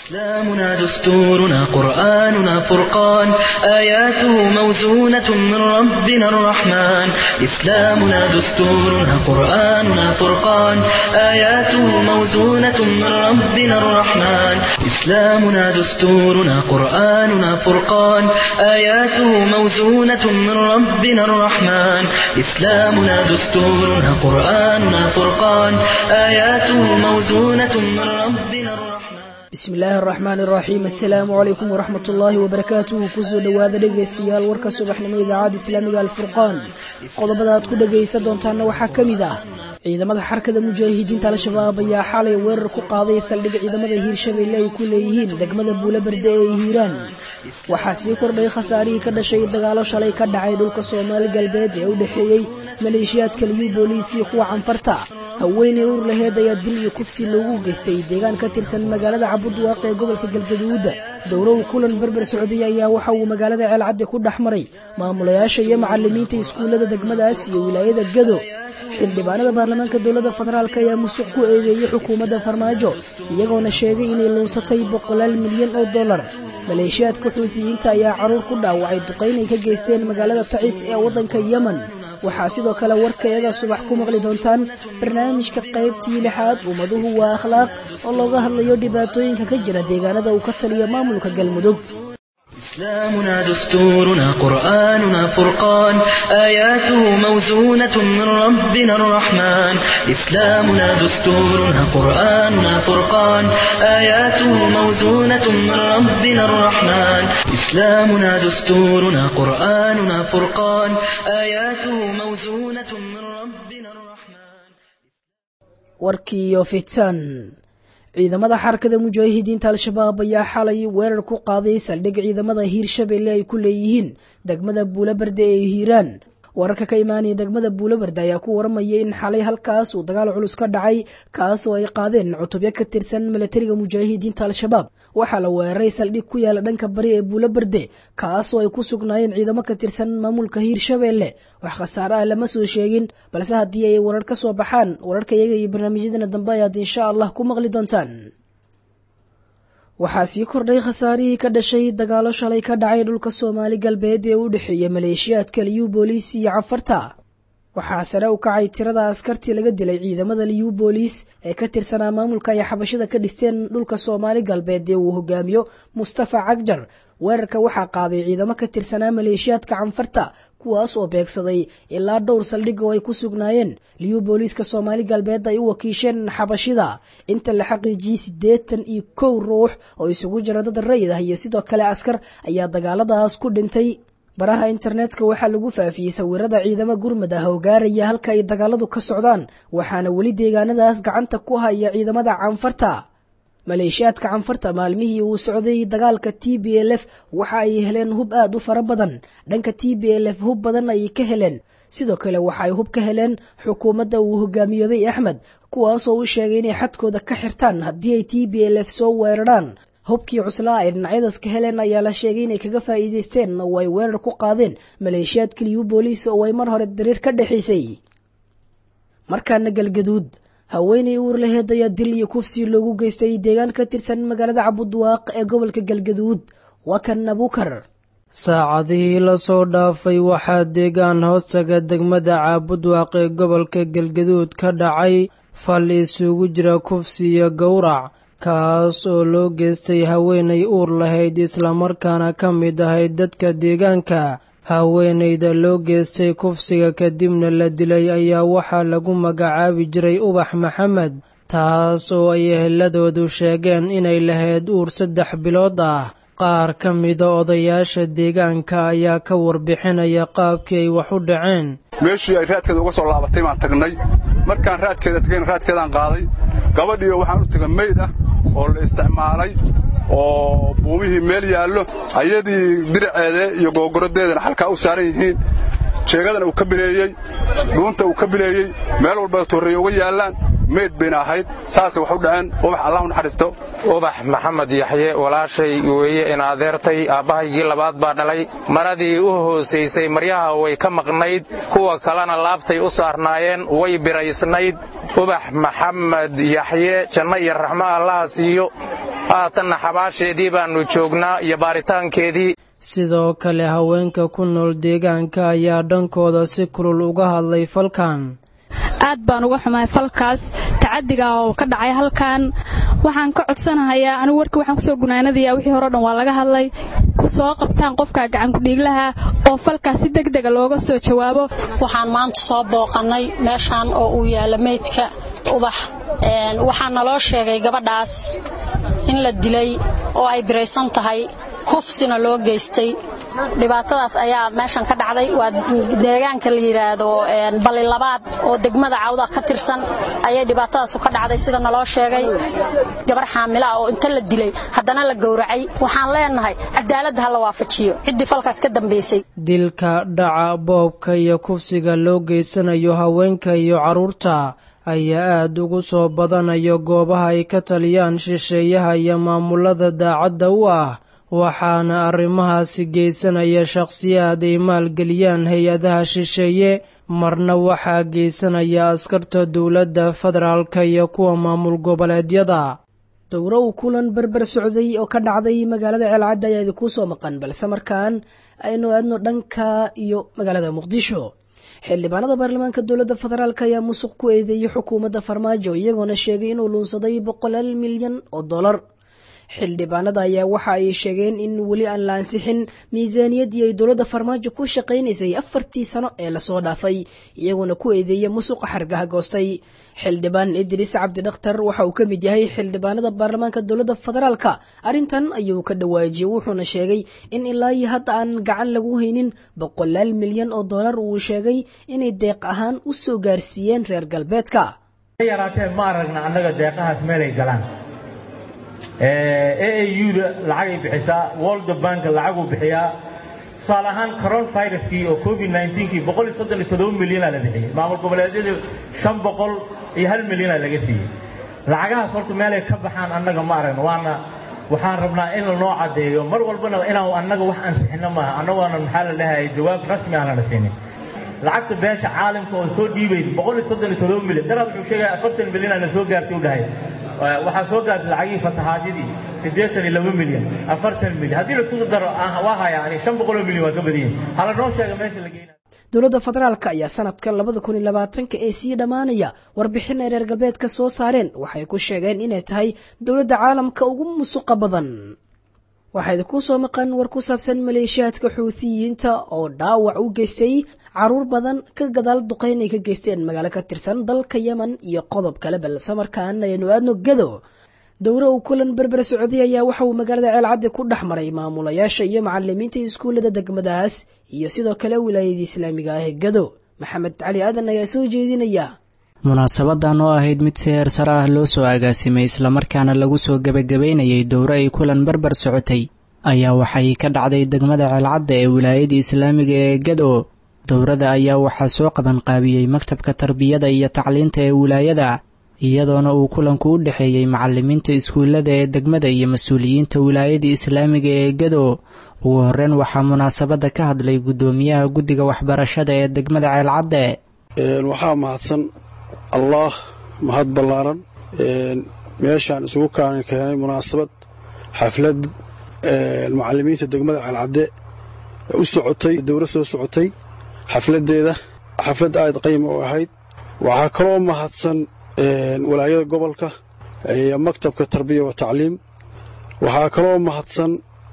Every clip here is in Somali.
إسلامنا دستورنا قرآننا فرقان آياته موزونة من ربنا الرحمن إسلامنا دستورنا قرآننا فرقان آياته موزونة من ربنا الرحمن إسلامنا دستورنا قرآننا فرقان آياته موزونة من ربنا الرحمن إسلامنا دستورنا قرآننا فرقان آياته موزونة من ربنا الرحمن bismi illaahi araxmaan iraxiim assalaamu calaykum waraxmat ullaahi wabarakaatuhu kusoo dhowaada dhegaystayaal warka subaxnimo idaacadda islaamiga alfurqaan qodobada aad ku dhegaysan doontaana waxaa ka mid ah ciidamada xarkada mujaahidiinta al-shabaab ayaa xalay weerar ku qaaday saldhig ciidamada hiirshabeelle ay ku leeyihiin degmada buulaberde ee hiiraan waxaa sii kordhay khasaarihii ka dhashay dagaalo shalay ka dhacay dhulka soomaali galbeed ee u dhexeeyey maleeshiyaadka liyu booliis iyo kuwa canfarta haweeney ur laheed ayaa dil iyo kufsi loogu geystay deegaan ka tirsan magaalada cabudwaaq ee gobolka galgaduud dowrow kulan berber socday ayaa waxa uu magaalada ceelcadde ku dhex maray maamulayaasha iyo macalimiinta iskuullada degmadaas iyo wilaayada gado xildhibaanada baarlamaanka dowladda federaalk ayaa musuq ku eedeeyey xukuumadda farmaajo iyagoona sheegay inay luunsatay boqolaal milyan oo dollar maleeshiyaadka xuutiyiinta ayaa caruur ku dhaawacay duqaynay ka geysteen magaalada tacis ee waddanka yemen waxaa sidoo kale warka iyaga subax ku maqli doontaan barnaamijka qaybtii lixaad ummaduhu waa akhlaaq oo looga hadlayo dhibaatooyinka ka jira deegaanada uu ka taliyo maamulka galmudug إسلامنا دستورنا قرآننا فرقان آياته موزونة من ربنا الرحمن إسلامنا دستورنا قرآننا فرقان آياته موزونة من ربنا الرحمن إسلامنا دستورنا قرآننا فرقان آياته موزونة من ربنا الرحمن warkiiyo fitan ciidamada xarakada mujaahidiinta al-shabaab ayaa xalay weerar ku qaaday saldhig ciidamada hiirshabeelle ay ku leeyihiin degmada buulaberde ee hiiraan wararka ka imaanaya degmada buulaberde ayaa ku waramaya in xalay halkaas uu dagaal culus ka dhacay kaas oo ay qaadeen cutubyo ka tirsan milatariga mujaahidiinta al-shabaab waxaa la weeraray saldhig ku yaala dhanka bari ee buulaberde kaas oo ay ku sugnaayeen ciidamo ka tirsan maamulka hiirshabeelle wax khasaare ah lama soo sheegin balse haddii ay warar ka soo baxaan wararka iyaga iyo barnaamijyadana dambe ayaad insha allah ku maqli doontaan waxaa sii kordhay khasaarihii ka dhashay dagaalo shalay ka dhacay dhulka soomaali galbeed ee u dhexeeya maleeshiyaadka liyu booliis iyo cafarta waxaa sare u kacay tirada askartii laga dilay ciidamada liyu booliis ee ka tirsanaa maamulka ay xabashada ka dhisteen dhulka soomaali galbeed ee uu hogaamiyo mustafa cagjar weerarka waxaa qaaday ciidamo ka tirsanaa maleeshiyaadka canfarta kuwaas oo beegsaday ilaa dhowr saldhig oo ay ku sugnaayeen liyu booliiska soomaali galbeed ay u wakiisheen xabashida inta la xaqiijiyey siddeetan iyo kow ruux oo isugu jira dad rayid ah iyo sidoo kale askar ayaa dagaaladaas ku dhintay baraha internetka waxaa lagu faafiyey sawirada ciidamo gurmad ah oo gaaraya halka ay dagaaladu ka socdaan waxaana weli deegaanadaas gacanta ku haya ciidamada canfarta maleeshiyaadka canfarta maalmihii uu socday dagaalka t b l f waxa ay heleen hub aad u fara badan dhanka t b l f hub badan ayay ka heleen sidoo kale waxa ay hub ka heleen xukuumadda uu hogaamiyoobay axmed kuwaasoo u sheegay inay xadkooda ka xirtaan haddii ay t b l f soo weeraraan hubkii cuslaa ay dhinacyadaas ka heleen ayaa la sheegay inay kaga faa'iidaysteen oo ay weerar ku qaadeen maleeshiyaadka liyu booliis oo ay mar hore dariir ka dhexaysay markaana galgaduud haweeney uur laheed ayaa dil iyo kufsi loogu geystay deegaan ka tirsan magaalada cabudwaaq ee gobolka galgaduud waa kan abukar saacadihii lasoo dhaafay waxaa deegaan hoostaga degmada caabudwaaq ee gobolka galgaduud ka dhacay fal isugu jira kufsi iyo gowrac kaas oo loo geystay haweenay uur lahayd islamarkaana ka mid ahayd dadka deegaanka haweenayda loo geystay kufsiga kadibna la dilay ayaa waxaa lagu magacaabi jiray ubax maxamed taas oo ay eheladoodu sheegeen inay lahayd uur saddex bilood ah qaar ka mida odayaasha deegaanka ayaa ka warbixinaya qaabkii ay wax u dhaceen meeshii ay raadkeeda uga soo laabatay baan tagnay markaan raadkeeda tagayn raadkeedaan qaaday gabadhiioo waxaan u taga mayd ah oo la isticmaalay oo buumihii meel yaallo ayadii diraceede iyo googorodeedana halkaa u saaran yihiin jeegadana uu ka bileeyey dhuunta uu ka bileeyey meel walba torreeye uga yaallaan meyd bayna ahayd saasay wax u dhaceen ubax allah u naxariisto ubax maxamed yaxye walaashay weeye in adeertay aabbahaygii labaad baa dhalay maradii u hoosaysay maryaha way ka maqnayd kuwa kalena laabtay u saarnaayeen way biraysnayd ubax maxamed yaxye janno iyo raxmo allaha siiyo haatanna xabaasheedii baannu joognaa iyo baaritaankeedii sidoo kale haweenka ku nool deegaanka ayaa dhankooda si kulul uga hadlay falkan aad baan uga xumahay falkaas tacadiga oo ka dhacay halkan waxaan ka codsanahayaa anigu warkii waxaan kusoo gunaanadayaa wixii hore o dhan waa laga hadlay soo qabtaan qofka gacankudhiiglaha oo falkaas si deg dega looga soo jawaabo waxaan maanta soo booqannay meeshaan oo uu yaalla meydka ubax waxaa naloo sheegay gabadhaas in la dilay oo ay biraysan tahay kufsina loo geystay dhibaatadaas ayaa meeshan ka dhacday waa deegaanka la yidhaahdo balli labaad oo degmada cawda ka tirsan ayay dhibaatadaasu ka dhacday sida naloo sheegay gabar xaamila ah oo inta la dilay haddana la gowracay waxaan leenahay cadaaladda ha la waafajiyo ciddii falkaas ka dambaysay dilka dhaca boobka iyo kufsiga loo geysanayo haweenka iyo carruurta ayaa aad ugu soo badanayo goobaha ay ka taliyaan shisheeyaha iyo maamulada daacadda u ah waxaana arrimahaasi geysanaya shakhsiyaad ay maalgeliyaan hay-adaha shisheeye marna waxaa geysanaya askarta dowladda federaalka iyo kuwa maamul goboleedyada dowro uu kulan berber socday oo ka dhacday magaalada ceelcadda ayaa idinkuu soo maqan balse markaan aynu aadno dhanka iyo magaalada muqdisho xildhibaanada baarlamaanka dowladda federaalk ayaa musuq ku eedeeyey xukuumadda farmaajo iyagoona sheegay inuu luunsaday boqolaal milyan oo dollar xildhibaanada ayaa waxa ay sheegeen in weli aan la ansixin miisaaniyaddii ay dowladda farmaajo ku shaqaynaysay afartii sano ee lasoo dhaafay iyagoona ku eedeeya musuqa xargaha goostay xildhibaan idriis cabdidakhtar waxa uu ka mid yahay xildhibaanada baarlamaanka dowladda federaalka arrintan ayuu ka dhawaajiyey wuxuuna sheegay in ilaa iyo hadda aan gacan lagu haynin boqolaal milyan oo dollar uu sheegay inay deeq ahaan u soo gaarsiiyeen reer galbeedka yaraatee ma aragna annaga deeqahaas meelay galaan aauda lacagay bixisaa world bank lacaguu bixiyaa tusaale ahaan coron viruskii oo covid kii boqol iyo soddon iyo toddoba milyanaa la bixiyey maamul goboleedyadu shan boqol iyo hal milyanaa laga siiyey lacagahaas horta meelay ka baxaan annaga ma aragno waana waxaan rabnaa in lanoo caddeeyo mar walbana inaan annaga wax ansixino maaha annagoona maxaa la dhahayay jawaab rasmi aan lana siinin lacagta beesha caalamka oo soo dhiibaysa boqol iyo soddon iyo toddoba milyan daraad wuxuu sheegaya afartan milyan na soo gaartay u dhahay waxaa soo gaartay lacagihii fatahaadidii siddeetan iyo laba milyan afartan milyan haddii laisugu daro waa haya ani shan boqoloo milyan waa ka badan yihin hala noo sheega meesha la geyna dowladda federaalk ayaa sanadkan labada kun iyo labaatanka ee sii dhammaanaya warbixin ay reer galbeedka soo saareen waxay ku sheegeen inay tahay dowladda caalamka ugu musuqa badan waxaa idinku soo maqan war ku saabsan maleeshiyaadka xuutiyiinta oo dhaawac u geystay caruur badan ka gadaal duqayn ay ka geysteen magaalo ka tirsan dalka yemen iyo qodob kale balse markaan aynu aadno gado dowro uu kulan berber socday ayaa waxa uu magaalada ceelcaddi ku dhex maray maamulayaasha iyo macalimiinta iskuullada degmadaas iyo sidoo kale wilaayada islaamiga ah ee gado maxamed cali aadan ayaa soo jeedinaya munaasabadan oo ahayd mid si heer sare ah loo soo agaasimay islamarkaana lagu soo gebagabaynayay dowro ay kulan berber socotay ayaa waxay ka dhacday degmada ceelcadda ee wilaayada islaamiga ee gado dowrada ayaa waxaa soo qabanqaabiyey maktabka tarbiyada iyo tacliinta ee wilaayada iyadoona uu kulanku u dhexeeyey macalimiinta iskuullada ee degmada iyo mas-uuliyiinta wilaayada islaamiga ee gado ugu horreyn waxaa munaasabadda ka hadlay guddoomiyaha guddiga waxbarashada ee degmada ceelcadde waxaa mahadsan allah mahad ballaaran meeshaan isugu kaan keenay munaasabad xaflad macalimiinta degmada ceelcadde u socotay dowlad soo socotay xafladeeda xaflad aad qayma u ahayd waxaa kaloo mahadsan walaayada gobolka iyo maktabka tarbiya wa tacliim waxaa kaloo mahadsan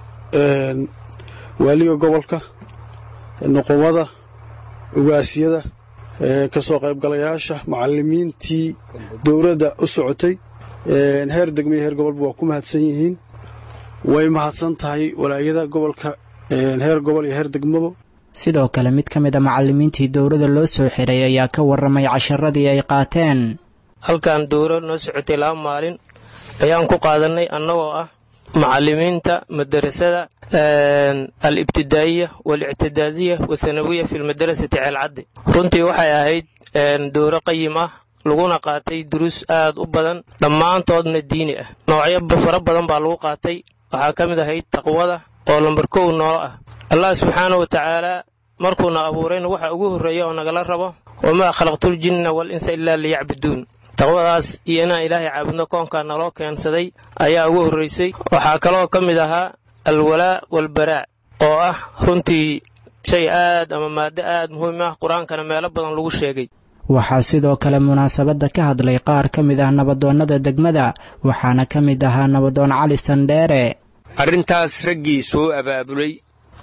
waaliga gobolka nuqumada ugaasiyada ka soo qaybgalayaasha macalimiintii dowladda u socotay heer degmo iyo heer gobolba waa ku mahadsan yihiin way mahadsan tahay walaayada gobolka heer gobol iyo heer degmaba sidoo kale mid ka mid a macalimiintii dowladda loo soo xiray ayaa ka warramay casharadii ay qaateen halkan dowro noo socotay laba maalin ayaan ku qaadannay annagoo ah macalimiinta madarasada al-ibtidaa'iya waal-ictidaadiya wathanawiya fi lmadarasati ceelcaddi runtii waxay ahayd dowro qayim ah laguna qaatay duruus aad u badan dhammaantoodna diini ah noocyo fara badan baa lagu qaatay waxaa ka mid ahayd taqwada oo lambar kow noolo ah allah subxaana wa tacaalaa markuuna abuurayna waxa ugu horreeya oo nagala rabo wamaa khalaqtuljinna wal insa ilaa liyacbuduun taqwadaas iyo inaan ilaahay caabudno koonkaa naloo keensaday ayaa ugu horraysay waxaa kaloo ka mid ahaa alwalaa walbaraac oo ah runtii shay aad ama maaddo aad muhiim ah qur-aankana meelo badan lagu sheegay waxaa sidoo kale munaasabadda ka hadlay qaar ka mid ah nabadoonnada degmada waxaana ka mid ahaa nabadoon cali sandheere arrintaas raggii soo abaabulay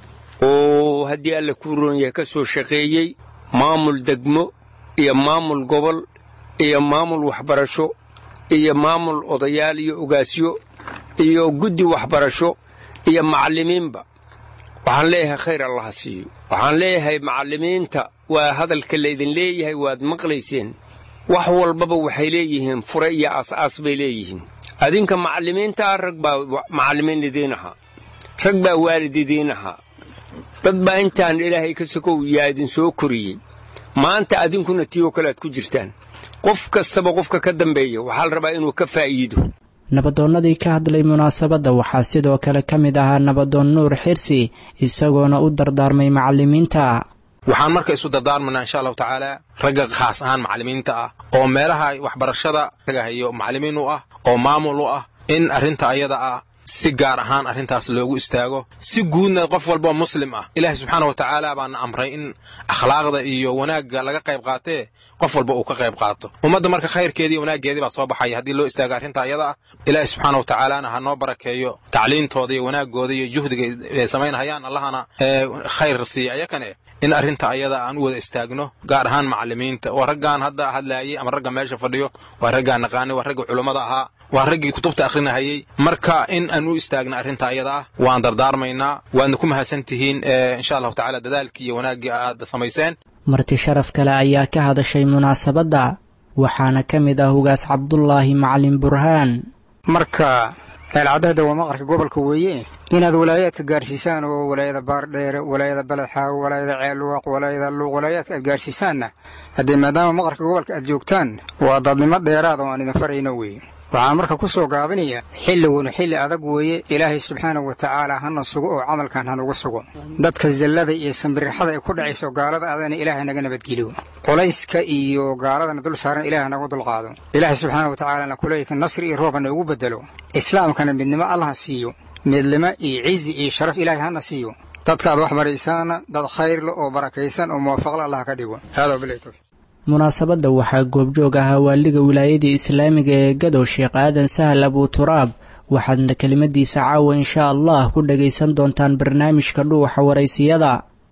oo haddii alla kuu roon yahay ka soo shaqeeyey maamul degmo iyo maamul gobol iyo maamul waxbarasho iyo maamul odayaal iyo ogaasyo iyo guddi waxbarasho iyo macallimiinba waxaan leeyahay khayr allaha siiyo waxaan leeyahay macallimiinta waa hadalka laydin leeyahay waad maqlayseen wax walbaba waxay leeyihiin fure iyo aas-aas bay leeyihiin adinka macallimiintaa rag baa macallimiin idiin ahaa rag baa waalid idiin ahaa dad baa intaan ilaahay ka sokow yaa idin soo koriyey maanta adinkuna tiyoo kale aad ku jirtaan qof kastaba qofka ka dambeeya waxaa la rabaa inuu ka faa'iido nabadoonnadii ka hadlay munaasabadda waxaa sidoo kale ka mid ahaa nabadoon nuur xirsi isagoona u dardaarmay macallimiinta waxaan marka isu dardaarmanaa insha allahu tacaala ragga khaas ahaan macallimiinta ah oo meelaha waxbarashada raga hayo macallimiin u ah oo maamul u ah in arrinta ayada ah si gaar ahaan arrintaas loogu istaago si guudna qof walboo muslim ah ilaahay subxaana wa tacaala baana amray in akhlaaqda iyo wanaagga laga qayb qaatee qof walba uu ka qayb qaato ummadda marka khayrkeedii iyo wanaaggeedii baa soo baxaya haddii loo istaago arrinta ayada ah ilaahay subxaana wa tacaalana ha noo barakeeyo tacliintooda iyo wanaaggooda iyo juhdiga ay samaynhayaan allahana khayr siiya ayakane in arrinta ayada aan u wada istaagno gaar ahaan macallimiinta waa raggaan hadda hadlaayay ama ragga meesha fadhiyo waa raggaan naqaanay waa ragga culummada ahaa waa raggii kutubta akhrinahayey marka in aan u istaagna arrinta ayada ah waan dardaarmaynaa waadna ku mahadsan tihiin insha allahu tacala dadaalkii iyo wanaaggii aad samayseen marti sharaf kale ayaa ka hadashay munaasabadda waxaana ka mid ah ugaas cabdulaahi macalin burhaan marka ceelcadahda waa maqarka gobolka weeye inaad walaayaadka gaarsiisaan oo walaayada baardheere walaayada beledxaaw walaayada ceelluwaq walaayada luuq walaayaadka aad gaarsiisaanna haddee maadaama maqarka gobolka aad joogtaan waa dadnimo dheeraada oo aan idin farayno weeye waxaan marka ku soo gaabinayaa xilligunu xilli adag weeye ilaahay subxaana wa tacaala hana sugo oo camalkan hanugu sugo dadka zallada iyo sambirixada ay ku dhacayso gaalada adana ilaahay naga nabadgeliyo culayska iyo gaaladana dul saaran ilahay nagu dulqaado ilaahay subxaana wa tacaalana kuleeyka nasri iyo rooba noogu bedelo islaamkana midnimo allaha siiyo midnimo iyo cizi iyo sharaf ilaahay hana siiyo dadka aad wax baraysaana dad khayrle oo barakaysan oo muwaafaqla allah ka dhigo hada bilahi tawfiiq munaasabadda waxaa goobjoog ahaa waaliga wilaayadii islaamiga ee gadow sheekh aadan sahal abuturaab waxaadna kelimadiisa caawa insha allah ku dhagaysan doontaan barnaamijka dhuuxa waraysiyada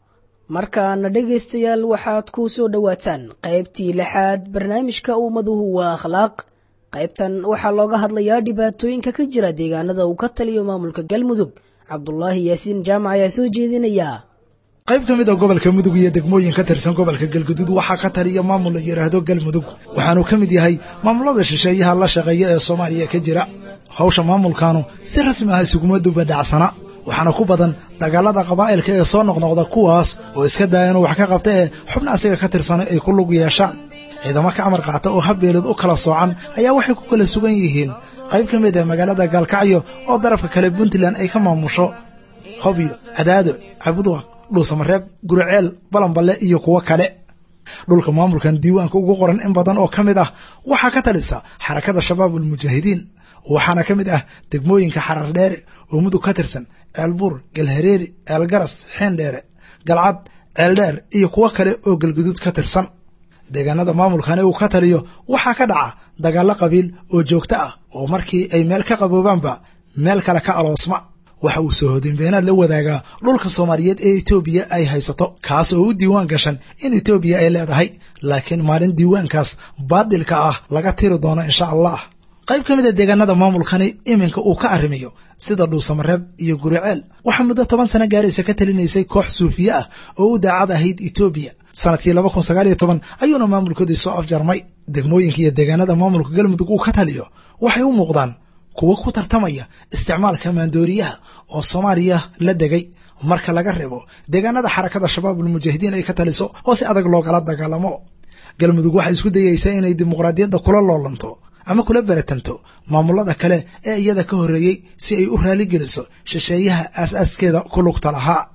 markaana dhegaystayaal waxaad ku soo dhowaataan qaybtii lixaad barnaamijka ummaduhu waa akhlaaq qaybtan waxaa looga hadlayaa dhibaatooyinka ka jira deegaanada uu ka taliyo maamulka galmudug cabdulaahi yaasiin jaamac ayaa soo jeedinaya qayb ka mid a gobolka mudug iyo degmooyin ka tirsan gobolka galguduud waxaa ka taliya maamul la yidhaahdo galmudug waxaanu ka mid yahay maamulada shisheeyaha la shaqeeya ee soomaaliya ka jira hawsha maamulkaanu si rasmi ah isuguma dubadhacsana waxaana ku badan dagaalada qabaa'ilka ee soo noqnoqda kuwaas oo iska daaya inuu wax ka qabta ee xubna asiga ka tirsanay ay ku lug yeeshaan ciidamo ka amar qaata oo habbeelid u kala soocan ayaa waxay ku kala sugan yihiin qayb ka mid ah magaalada gaalkacyo oo darafka kale puntland ay ka maamusho hobyo cadaado cabudwaq dhuusamareeb guriceel balanballe iyo kuwo kale dhulka maamulkan diiwaanka ugu qoran in badan oo ka mid ah waxaa ka talisa xarakada shabaab ulmujaahidiin waxaana ka mid ah degmooyinka xarar dheere oo mudug ka tirsan ceelbuur galhareeri ceelgaras xeendheere galcad ceeldheer iyo kuwo kale oo galguduud ka tirsan deegaanada maamulkani uu ka taliyo waxaa ka dhaca dagaallo qabiil oo joogto ah oo markii ay meel ka qaboobaanba meel kale ka aloosma waxa uu soo hodinbeenaad la wadaagaa dhulka soomaaliyeed ee etoobiya ay haysato kaas oo u diiwaan gashan in etoobiya ay leedahay laakiin maalin diiwaankaas baadilka ah laga tiri doono insha allah qayb ka mid a deegaanada maamulkani iminka uu ka arrimiyo sida dhuusamareeb iyo guriceel waxaa muddo toban sano gaaraysa ka talinaysay koox suufiye ah oo u daacad ahayd etoobiya sanadkii laba kun sagaal iyo toban ayuuna maamulkoodii soo afjarmay degmooyinka iyo deegaanada maamulka galmudug uu ka taliyo waxay u muuqdaan kuwo ku tartamaya isticmaalka maandooriyaha oo soomaaliya la degay marka laga reebo deegaanada xarakada shabaabulmujaahidiin ay ka taliso oo si adag loogala dagaalamo galmudug waxay isku dayeysaa inay dimuqraadiyadda kula loolanto ama kula beratanto maamulada kale ee iyada ka horreeyey si ay u raaligeliso shisheeyaha aas-aaskeeda ku lugta lahaa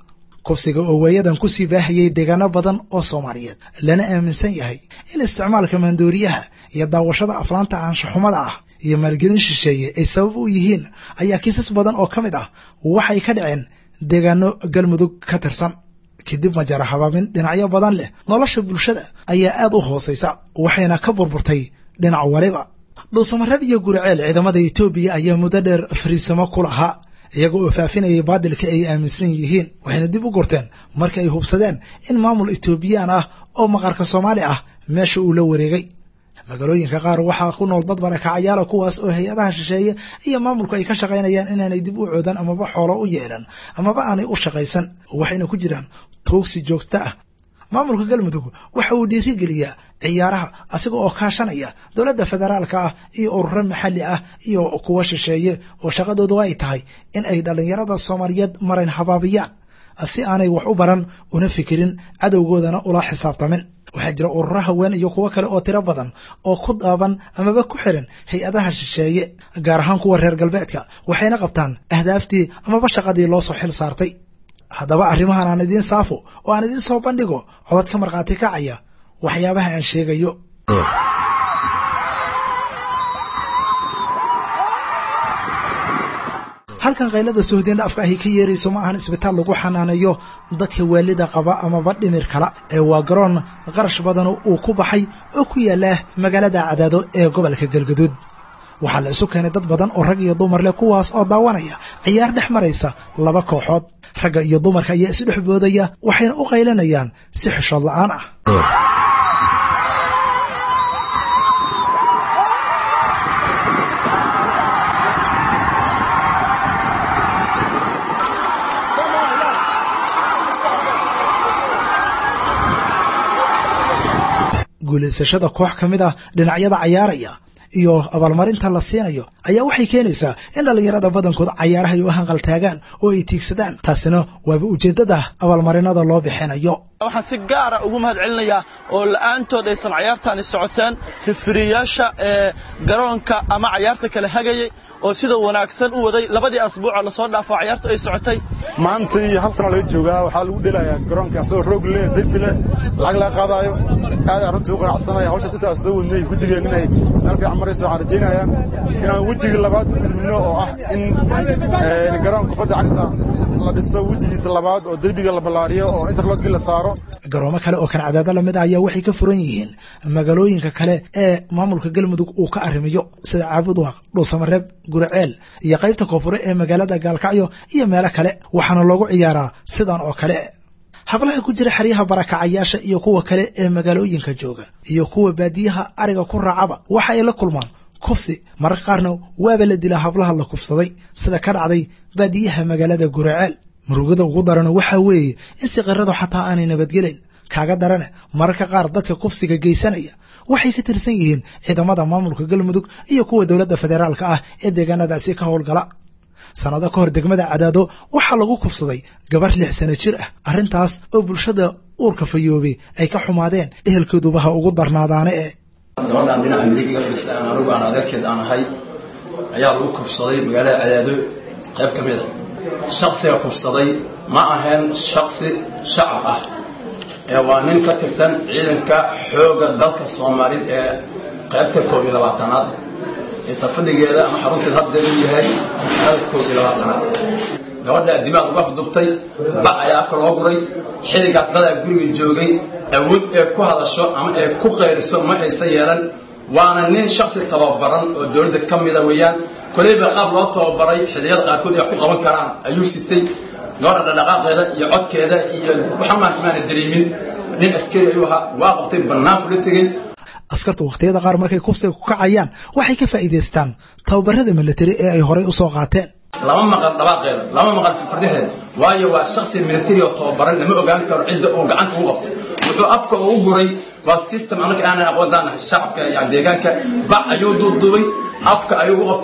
kufsiga oo waayadan kusii baahayay deegaano badan oo soomaaliyeed lana aaminsan yahay in isticmaalka maandooriyaha iyo daawashada aflaanta aanshaxumada ah iyo maalgelin shisheeye ay sabab u yihiin ayaa kiisas badan oo ka mid ah waxay ka dhaceen deegaano galmudug ka tirsan kadib majara habaabin dhinacyo badan leh nolosha bulshada ayaa aad u hoosaysa waxayna ka burburtay dhinac waliba dhuusamareeb iyo guriceel ciidamada etoobiya ayaa muddo dheer fariisamo ku lahaa iyaga oo faafinayay baadilka ay aaminsan yihiin waxayna dib u gurteen marka ay hubsadeen in maamul etoobiyaan ah oo maqarka soomaali ah meesha uu la wareegay magaalooyinka qaar waxaa ku nool dad barakacayaala kuwaas oo hay-adaha shisheeye iyo maamulku ay ka shaqaynayaan inaanay dib u coodan amaba xoolo u yeelan amaba aanay u shaqaysan waxayna ku jiraan tuugsi joogto ah maamulka galmudug waxa uu dhiirigeliyaa ciyaaraha asiga oo kaashanaya dowladda federaalka ah iyo ururo maxalli ah iyo kuwa shisheeye oo shaqadoodu ay tahay in ay dhallinyarada soomaaliyeed marayn habaabiyaan si aanay wax u baran una fikirin cadowgoodana ula xisaabtamin waxaa jira ururo haween iyo kuwo kale oo tiro badan oo ku daaban amaba ku xiran hay-adaha shisheeye gaar ahaan kuwa reer galbeedka waxayna qabtaan ahdaaftii amaba shaqadii loo soo xil saartay haddaba arrimahan aan idiin saafo oo aan idiin soo bandhigo codad ka markhaati kacaya waxyaabaha aan sheegayo halkan kaylada sohdeen afka ahi ka yeerayso ma ahan isbitaal lagu xanaaneeyo dadka waalida qaba amaba dhimir kala ee waa garoon qarash badan uu ku baxay oo ku yaala magaalada cadaado ee gobolka galgaduud waxaa la isu keenay dad badan oo rag iyo dumar leh kuwaas oo daawanaya ciyaar dhex maraysa laba kooxood ragga iyo dumarka ayaa isdhex boodaya waxayna u qaylanayaan si xishood la'aan ah guulaysashada koox ka mid ah dhinacyada cayaaraya iyo abaalmarinta la siinayo ayaa waxay keenaysaa in dhallinyarada badankood cayaaraha ay u hanqaltaagaan oo ay tiigsadaan taasina waaba ujeeddada abaalmarinada loo bixinayo waxaan si gaara ugu mahad celinayaa oo la'aantood aysan cayaartaani socoteen rifiriyaasha ee garoonka ama cayaarta kale hagayay oo sida wanaagsan u waday labadii asbuucoo lasoo dhaafo cayaartu ay socotay maantii hal sana laga joogaa waxaa lagu dhelayaa garoonka asagoo roog leh derbi leh lacag laga qaadaayo aad arrintii u qanacsanaya hawshaas intaas soo wadnay guddigeen inay meel fiican maraysa waxaan rajaynayaa inaan wejigii labaad u gudubno oo ah in garoonka kubadda cagta la dhiso wejigiisa labaad oo derbiga la ballaariyo oo interlogii la saaro garoomo kale oo kan cadaado lamid ah ayaa waxay ka furan yihiin magaalooyinka kale ee maamulka galmudug uu ka arrimiyo sida caabudwaaq dhuusamareeb guriceel iyo qaybta koonfure ee magaalada gaalkacyo iyo meelo kale waxaana loogu ciyaaraa sidan oo kale hablaha ku jira xeryaha barakacayaasha iyo kuwa kale ee magaalooyinka jooga iyo kuwa baadiyaha ariga ku raacaba waxa ay la kulmaan kufsi mararka qaarna waaba la dilaa hablaha la kufsaday sida ka dhacday baadiyaha magaalada guraceel murugada ugu darana waxaa weeye in siqiradu xataa aanay nabadgelayn kaaga darane mararka qaar dadka kufsiga geysanaya waxay ka tirsan yihiin ciidamada maamulka galmudug iyo kuwa dowladda federaalka ah ee deegaanadaasi ka howlgala sannado ka hor degmada cadaado waxaa lagu kufsaday gabar lix sano jir ah arrintaas oo bulshada uurka fayoobay ay ka xumaadeen ehelkoodubaha ugu darnaadaane ee gabadhaan dhinaca midig iga fadhiista aan anigu aan adeerkeed aan ahay ayaa lagu kufsaday magaalada cadaado qayb ka mid a shaksiga kufsaday ma ahayn shaksi shacab ah ee waa nin ka tirsan ciidanka xoogga dalka soomaalid ee qaybta koob iyo labaatanaad ee safadigeeda ama xarunteed haddeed u yahay dalka koob iyo labaatanaad gabadha dimaaq uga afdubtay bac ayaa afka loo guray xilligaas dadaa guriga joogay awood ee ku hadasho ama ee ku qayriso ma aysan yeelan waana nin shaksi tababaran oo dowladda ka mida weeyaan koleyba qaab loo tababaray xilliyada qaarkood ay ku qaban karaan ayuu sitay gabadha dhaqaaqeeda iyo codkeeda iyo waxaan maanta dareemin nin askari ayuu ahaa waa qabtay bannaan kula tegey askartu wakhtiyada qaar markay kufsiga ku kacayaan waxay ka faa'iidaystaan tababarada militari ee ay horay u soo qaateen lama maqal dhawaaqeeda lama maqal fardaheeda waayo waa shaksi militari oo tababaran lama ogaan karo cidda uu gacanta u qabto wuxuu afka ugu guray waa system anaka aanan aqoontaan shacabka yani deegaanka bac ayuu duubduubay afka ayuu u qabtay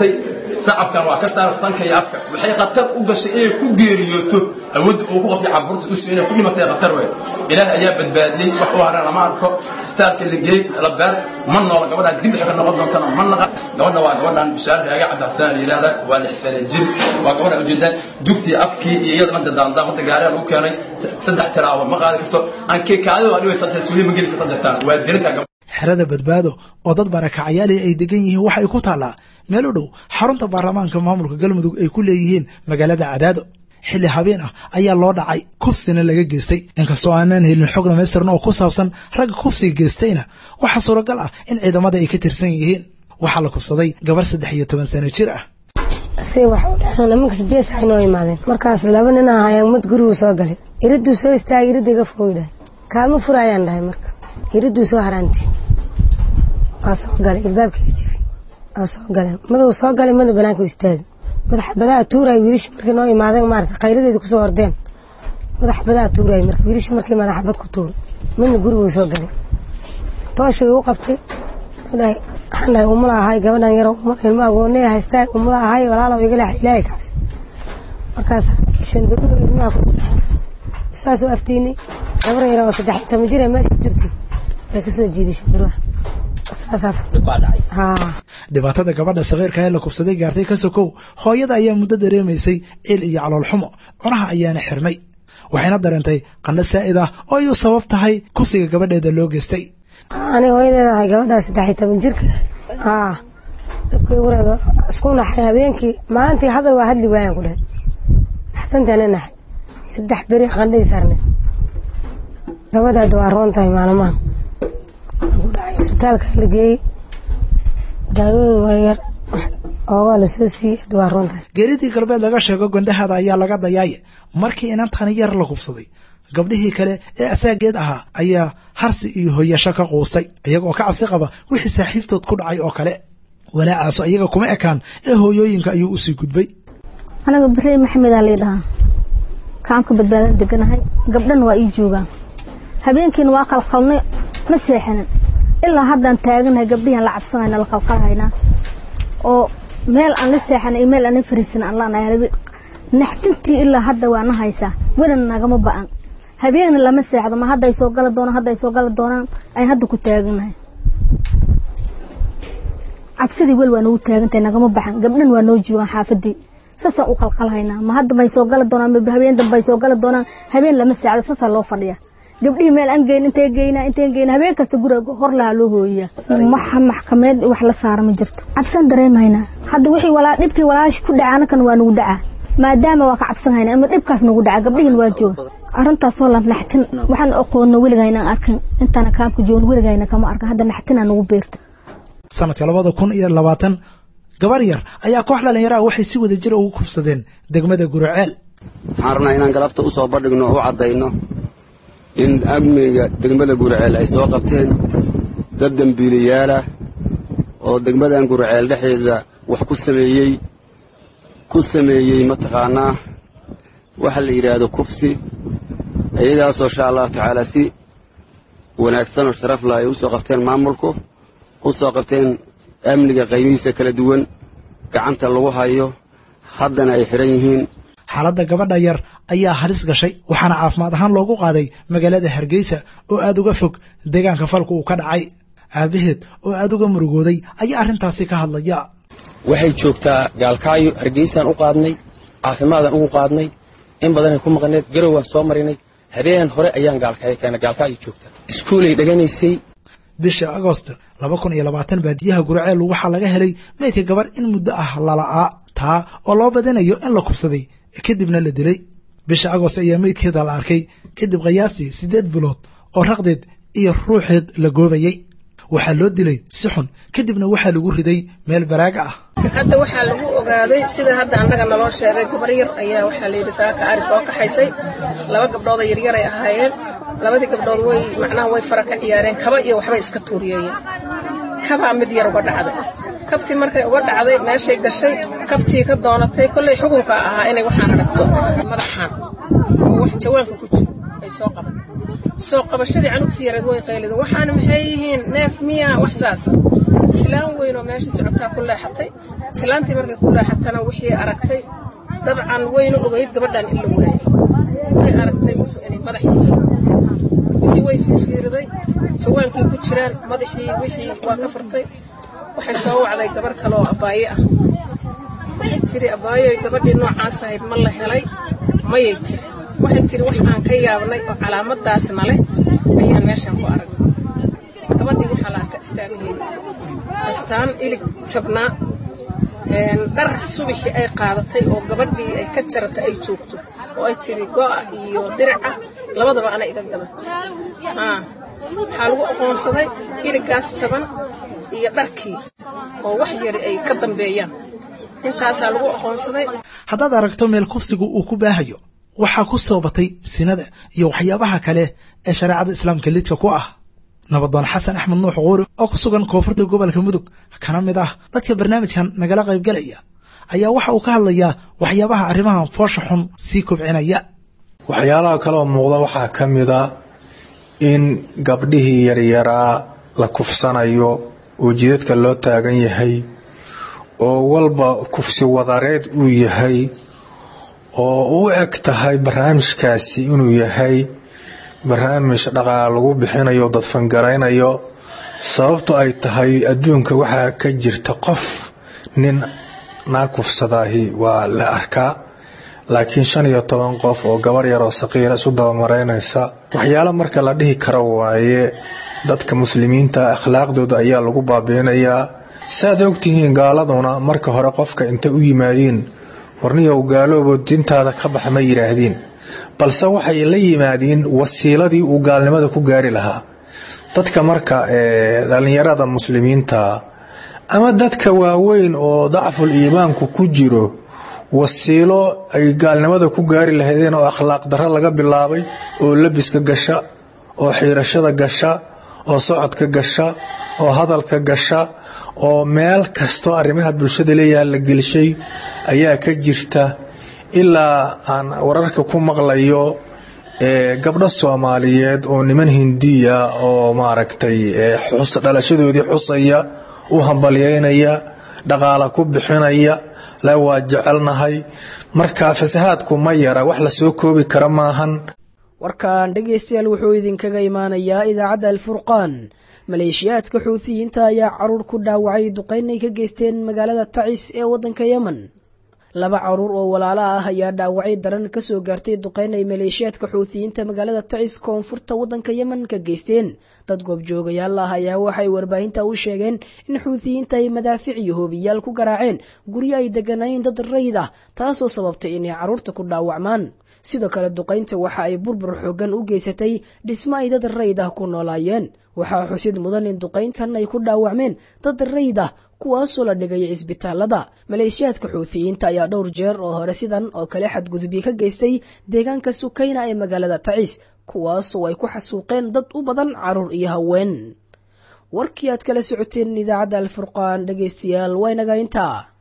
sacabkan waa ka saara sanka iyo afka waxay khatar u gashay inay ku geeriyooto awoodda uu ku qabtay caburta usi inay ku dhimatay khatar weyn ilaah ayaa badbaadiyey wax u haran lama arko istaalka la geey la beer ma noola gabadhaan dib waxay ka noqon doontana ma naqa gabadha waa gabadhaan bishaar raaga cabdixasaan la yidhahda waa lix sane jir waa gabadha ujeedaan dugtii afkii iyo iyadana dadaandaan hadda gaariga lagu keenay saddex tiraabo ma qaadi karto aan keekaadida waa dhibaysantay suuliya ma geli karta dirtaan waa dirinta xerada badbaado oo dad barakacayaali ay degan yihiin waxay ku taallaa meel u dhow xarunta baarlamaanka maamulka galmudug ay ku leeyihiin magaalada cadaado xilli habeen ah ayaa loo dhacay kufsina laga geystay inkastoo aanaan helin xog dhamaystiran oo ku saabsan ragga kufsiga geystayna waxaa suuragal ah in ciidamada ay ka tirsan yihiin waxaa la kufsaday gabar saddex iyo toban sano jir ah si wax u dhexeen nimanka sideed sax inoo imaadeen markaas laba nin ahaayeen mid gurigu soo galay iriduu soo istaagay iridda iga fogoy dhahay kaama furaayaan dhahay marka iriduu soo haraantay waa soo galay ilbaabkii jifi waa soo galeen madow soo galay mada banaanka u istaagay madaxa badaa tuuray wiilasha markay noo imaadeen maarata qayladeeda kusoo ordeen madaxa badaa tuuray marka wiilasha markay madaxa bad ku tuuray midna guriguu soo galay tooshuu u qabtay dhahay waxaan dhahay umula ahay gabadhan yaro ilmo agoonay haystaa umula ahay walaalow iga leexa ilaahay ka cabsi markaas shandaruga ilmaha ku seexay saasuu aftiinay gabar yaro oo saddex iyo toban jir ee meesha ku jirtay bay kasoo jiiday shandaruha dhibaatada gabadha sakiirka ee la kufsaday gaartay ka sokow hooyada ayaa muddo dareemaysay cil iyo caloolxumo cunaha ayaana xirmay waxayna dareentay qandho saa'id ah oo ay u sabab tahay kufsiga gabadheeda loo geystay ani hooyadeeda ahay gabadhaa saddex iyo toban jirka haa dabkay wareega isku naxay habeenkii maalintii hadal waa hadli waayaan ku dhahay xatantaana naxay saddex beri qandhay sarne gabadhaada waa roon tahay maalmahan ku dhacay isbitaalka la geeyey daawooyin waayar oo waa la soo siiyey hadda waa roon tahay geeridii galbeed laga sheego gondahada ayaa laga dayaaye markii inantani yar la kufsaday gabdhihii kale ee asaageed ahaa ayaa harsi iyo hoyasho ka quustay iyagoo ka cabsi qaba wixii saaxiibtood ku dhacay oo kale walaacaaso iyaga kuma ekaan ee hooyooyinka ayuu usii gudbay anaga bere maxamedaa lii dhahaa kaamka badbaadan deganahay gabdhana waa ii joogaan habeenkiina waa qalqalnay ma seexanin ilaa haddaan taaganahay gabdhihian la cabsanayna la qalqalhaynaa oo meel aan la seexanay iyo meel aan la fariisan aan laanahay naxtintii ilaa hadda waa na haysaa welina nagama ba'an habeenna lama seexdo ma hadday soo gala doonaan hadday soo gala doonaan ayn hadda ku taaganahay cabsidii wel waa nagu taagantahay nagama baxan gabdhan waa noo joogaan xaafadii saasaan u qalqalhaynaa ma hadda may soo gala doonaan ma habeen dambe ay soo gala doonaan habeen lama seexdo saasaa loo fadhiya gabdhihii meel aan geyn intay geynaa intay geynaa habeen kasta guriga hor lahaa loo hooyiyaa waxa maxkameed wax la saara ma jirto cabsan dareemaynaa hadda wixii walaa dhibkii walaashi ku dhaca anakan waa nagu dhacaa maadaama waa ka cabsan hayna ama dhibkaas nagu dhaca gabdhihin waa jooga arrintaasoo la naxtin waxaan aqoonno weligayna arkin intaana kaamka joogno weligayna kama arkin hadda naxtinaa nagu beerta sanadka labada kun iyo labaatan gabar yar ayaa koox dhallinyaraha waxay si wada jir ugu kufsadeen degmada guraceel waxaan rabnaa inaan galabta u soo bandhigno oo u caddayno in amniga degmada guraceel ay soo qabteen dad dembiilayaalah oo degmadan guraceel dhexdeeda wax ku sameeyey ku sameeyey mataqaanaa waxa la yidhaahdo kufsi iyagaasoo insha allahu tacaala si wanaagsan oo sharaf lah ay u soo qabteen maamulku u soo qabteen amniga qaybihiisa kala duwan gacanta lagu hayo haddana ay xidhan yihiin xaaladda gabadha yar ayaa halis gashay waxaana caafimaad ahaan loogu qaaday magaalada hargeysa oo aad uga fog deegaanka falku uu ka dhacay aabaheed oo aad uga murugooday ayaa arrintaasi ka hadlaya waxay joogtaa gaalkaayo hargeysaan u qaadnay caafimaadaan ugu qaadnay in badanay ku maqneed garow waan soo marinay habeen hore ayaan gaalkaayo keenay gaalkaayo joogta iskuulay dheganaysay bisha agost laba kun iyo labaatan baadiyaha guraceel waxaa laga helay meydka gabar in muddo ah lala'aa taa oo loo badinayo in la kubsaday kadibna la dilay bisha agost ayaa meydkeeda la arkay kadib qiyaastii siddeed bilood oo raqdeed iyo ruuxeed la goobayey waxaa loo dilay si xun kadibna waxaa lagu riday meel baraaga ah hadda waxaa lagu ogaaday sida hadda annaga naloo sheegay gabar yar ayaa waxaa layidhi saaka ari soo kaxaysay laba gabdhood oo yaryaray ahaayeen labadii gabdhood way macnaha way fara ka ciyaareen kaba iyo waxbay iska tuuriyeeyeen kabaa mid yar uga dhacday kabtii markay uga dhacday meeshay gashay kabtii ka doonatay kollay xukunka ahaa inay waxaan aragto madaxaan oo wax jawaanka ku jiro ay soo qabatay soo qabashadii canugtii yareed way qaylida waxaana maxay yihiin neef miya wax saasa islaan weyn oo meeshii socotaa ku leexatay islaantii markay ku leexatana wixii aragtay dabcan wayna ogeyd gabadhan in la waayay way aragtay inay madaxii wixii way fiirfiiriday jawaankii ku jiraan madaxii wixii waa ka furtay waxay soo wacday gabar kale oo abaaye ah waxay tiri abaayoy gabadhii noocaas ahayd ma la helay mayay tiri waxay tiri wax aan ka yaabnay oo calaamadaasna leh ayaan meeshan ku aragnay gabadhii waxaa la arka astaamaheeda astaan ilig jabnaa dhar subaxii ay qaadatay oo gabadhii ay ka jaratay ay joogto oo ay tiri go'a iyo diraca labadaba ana iga gadatay waxaa lagu aqoonsaday iligaas jaban iyo dharkii oo wax yari ay ka dambeeyaan intaasaa lagu aqoonsaday haddaad aragto meel kufsigu uu ku baahayo waxaa ku soo batay sinada iyo waxyaabaha kale ee shareecada islaamka lidka ku ah nabadoon xasan axmed nuux quuri oo ku sugan koonfurta gobolka mudug kana mid ah dadka barnaamijkan nagala qaybgalaya ayaa waxa uu ka hadlayaa waxyaabaha arrimahan foosha xun sii kobcinaya waxyaalaha kaleoo muuqda waxaa ka mid a in gabdhihii yaryaraa la kufsanayo oo jidadka loo taagan yahay oo walba kufsi wadareed uu yahay oo u eg tahay barnaamijkaasi inuu yahay barnaamij dhaqaal lagu bixinayo dadfangaraynayo sababto ay tahay adduunka waxaa ka jirta qof nin naa kufsadaahi waa la arkaa laakiin shan iyo toban qof oo gabar yaroo saqiira isu dabamaraynaysa waxyaalo marka la dhihi karo waaye dadka muslimiinta akhlaaqdooda ayaa lagu baabiinayaa saaad ogtihiin gaaladuna marka hore qofka intay u yimaadiin warniyow gaaloobo dintaada ka bax ma yidhaahdiin balse waxay la yimaadiin wasiiladii uu gaalnimada ku gaari lahaa dadka marka dhalinyarada muslimiinta ama dadka waaweyn oo dacful iimaanku ku jiro wasiilo ay gaalnimada ku gaari lahaydeen oo akhlaaq darro laga bilaabay oo labiska gasha oo xiirashada gasha oo socodka gasha oo hadalka gasha oo meel kastoo arrimaha bulshada leeyaha la gelshay ayaa ka jirta ilaa aan wararka ku maqlayo gabdho soomaaliyeed oo niman hindiya oo maaragtay dhalashadoodii xusaya u hambalyeynaya dhaqaala ku bixinaya le waa jecelnahay marka fasahaadku ma yara wax lasoo koobi kara maahan warkan dhegaystayaal wuxuu idinkaga imaanayaa idaacadda alfurqaan maleeshiyaadka xuutiyiinta ayaa caruur ku dhaawacay duqayn ay ka geysteen magaalada tacis ee waddanka yemen laba caruur oo walaalo ah ayaa dhaawacay daran kasoo gaartay duqayn ay maleeshiyaadka xuutiyiinta magaalada tacis koonfurta waddanka yemen ka geysteen dad goobjoogayaal ah ayaa waxay warbaahinta u sheegeen in xuutiyiinta ay madaafic iyo hoobiyaal ku garaaceen guryo ay degganayn dad rayid ah taasoo sababtay inay carruurta ku dhaawacmaan sidoo kale duqaynta waxa ay burbur xoogan u geysatay dhismo ay dad rayid ah ku noolaayeen waxaa xusid mudan in duqayntan ay ku dhaawacmeen dad rayid ah kuwaasoo la dhigay cisbitaalada maleeshiyaadka xuutiyiinta ayaa dhowr jeer oo hore sidan oo kale xadgudubyo ka geystay deegaanka sukayna ee magaalada tacis kuwaasoo ay ku xasuuqeen dad u badan caruur iyo haween warkii aad kala socoteen idaacadda alfurqaan dhegaystayaal waynaga intaa